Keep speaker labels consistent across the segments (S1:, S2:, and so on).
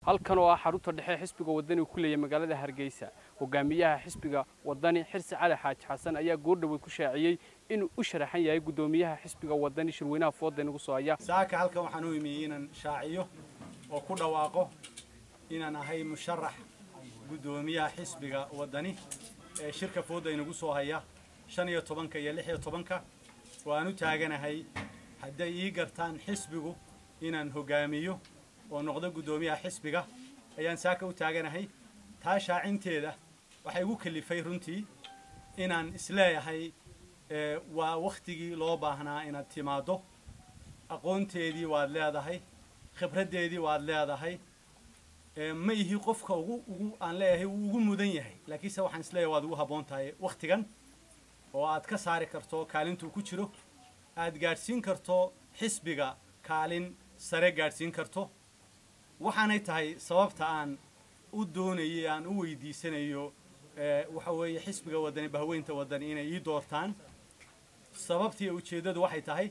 S1: halkan oo ah xarunta dhexe xisbiga wadani ku leeyahay magaalada hargeysa hogaamiyaha xisbiga wadani xirsi cali xaaji xasan ayaa goordhoweyd ku shaaciyey inuu u sharaxan yahay guddoomiyaha xisbiga wadani shirweynaha fooda inagu soo haya
S2: saaka halkan waxaan u imiyey inaan shaaciyo oo ku dhawaaqo inaan ahay musharax guddoomiyaha xisbiga wadani ee shirka fooda inagu soo haya shan iyo tobanka iyo lix iyo tobanka waan u taaganahay hadday ii gartaan xisbigu inaan hogaamiyo oo noqdo guddoomiyaha xisbiga ayaan saaka u taaganahay taa shaacinteeda waxay igu kalifay runtii inaan isleeyahay waa wakhtigii loo baahnaa inaad timaaddo aqoonteedii waad leedahay khibraddeedii waad leedahay ma ihi qofka ugu ugu aan leeyahay wuu ugu mudan yahay laakiinse waxaan isleeyahay waad ugu habboon tahay wakhtigan oo aad ka saari karto kaalintuu ku jiro aad gaadhsiin karto xisbiga kaalin sare gaadhsiin karto waxaanay tahay sababta aan u doonayay aan u weydiisanayo waxa weeye xisbiga wadani bahweynta wadani inay ii doortaan sababtii ujeeddadu waxay tahay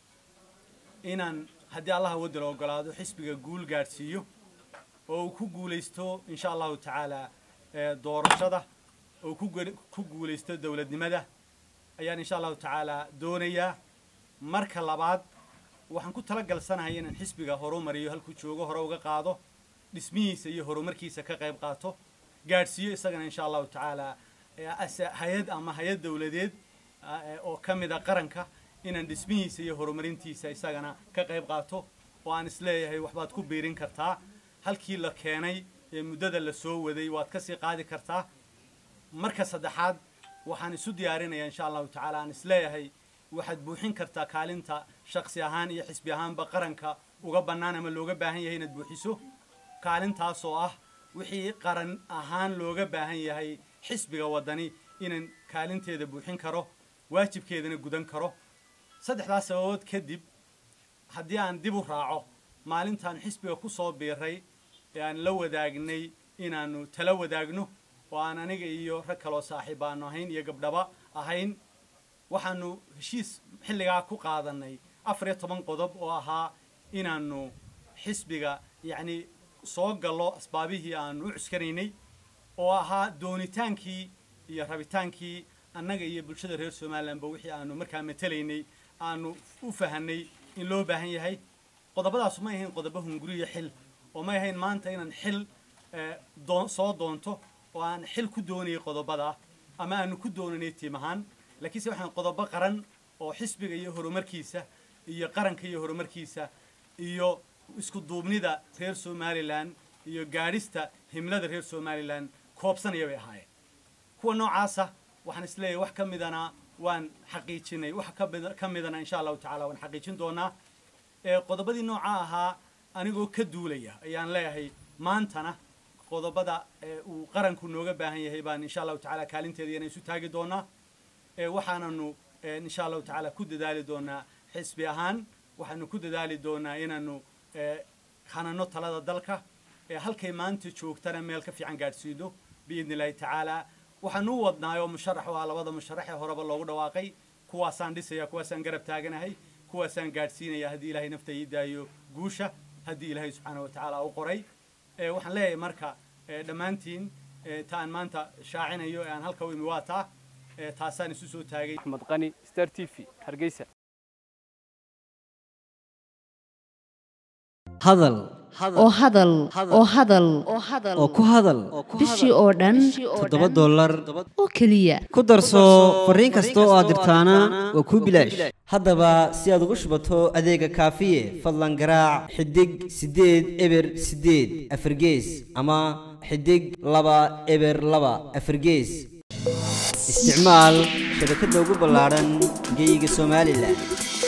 S2: inaan haddii allaha wadala ogolaado xisbiga guul gaadhsiiyo oo uu ku guulaysto insha allahu tacaala doorashada oo ku guulaysto dowladnimada ayaan insha allahu tacaala doonayaa marka labaad waxaan ku tala galsanahay inaan xisbiga horumariyo halkuu joogo hore uga qaado dhismihiisa iyo horumarkiisa ka qayb qaato gaadhsiiyo isagana insha allahu tacaala hay-ad ama hay-ad dowladeed oo ka mida qaranka inaan dhismihiisa iyo horumarintiisa isagana ka qayb qaato oo aan isleeyahay waxbaad ku biirin kartaa halkii la keenay ee muddada la soo waday waad ka sii qaadi kartaa marka saddexaad waxaan isu diyaarinayaa insha allahu tacaala aan isleeyahay waxaad buuxin kartaa kaalinta shaksi ahaan iyo xisbi ahaanba qaranka uga bannaan ama looga baahan yahay inaad buuxiso kaalintaas oo ah wixii qaran ahaan looga baahan yahay xisbiga waddani inaan kaalinteeda buuxin karo waajibkeedana gudan karo saddexdaas sababood kadib haddii aan dib u raaco maalintaan xisbiga ku soo biiray ee aan la wadaagnay inaannu tala wadaagno oo aan aniga iyo rag kaloo saaxiib aanu ahayn iyo gabdhaba ahayn waxaanu heshiis xilligaa ku qaadannay afar iyo toban qodob oo ahaa inaannu xisbiga yacni soo gallo asbaabihii aanu u cuskanaynay oo ahaa doonitaankii iyo rabitaankii annaga iyo bulshada reer somalilanba wixii aanu markaa matelaynay aanu u fahanay in loo baahan yahay qodobadaasu may ahayn qodobo hunguriyo xil oo may ahayn maanta inaan xil soo doonto oo aan xil ku doonayay qodobada ama aanu ku doonanay tiim ahaan laakiinse waxaan qodobo qaran oo xisbiga iyo horumarkiisa iyo qaranka iyo horumarkiisa iyo isku duubnida reer somalilan iyo gaadhista himlada reer somalilan koobsanaya bay ahaayeen kuwa noocaasa waxaan isleeyahay wax ka midana waan xaqiijinay wax ka midana insha allahu tacala waan xaqiijin doonaa qodobadii nooca ahaa anigoo ka duulaya ayaan leeyahay maantana qodobada uu qaranku nooga baahan yahay baan insha allahu tacala kaalinteeda iyana isu taagi doonaa waxaananu insha allahu tacaala ku dadaali doonaa xisbi ahaan waxaanu ku dadaali doonaa inaanu hanano talada dalka halkay maanta joogtana meel ka fiican gaadhsiino biidni illahi tacaala waxaanu u wadnaay oo musharax oo ah labada musharax ee horeba loogu dhawaaqay kuwaasaan dhisaya kuwaasaan garab taaganahay kuwaasaan gaadhsiinaya haddii ilahay nafta ii daayo guusha haddii ilaahay subxaana wa tacaala u qoray waxaan leeyahay marka dhammaantiin ta aan maanta shaacinayo ee aan halka u imi waa taa taasaan isu soo taagay
S1: axmed qani star t v hargeysa
S3: hadal
S4: oo hadal oo hadal
S3: oo ku hadal
S4: bishii oo dhan
S3: toddoba dollar
S4: oo keliya
S3: ku darso fariin kasta oo aad dirtaana waa kuu bilaash haddaba si aad ugu shubato adeega kaafiye fadlan garaac xidig siddeed eber siddeed afargees ama xidig laba eber laba afargees isticmaal shabakadda ugu ballaadhan geyga somalilan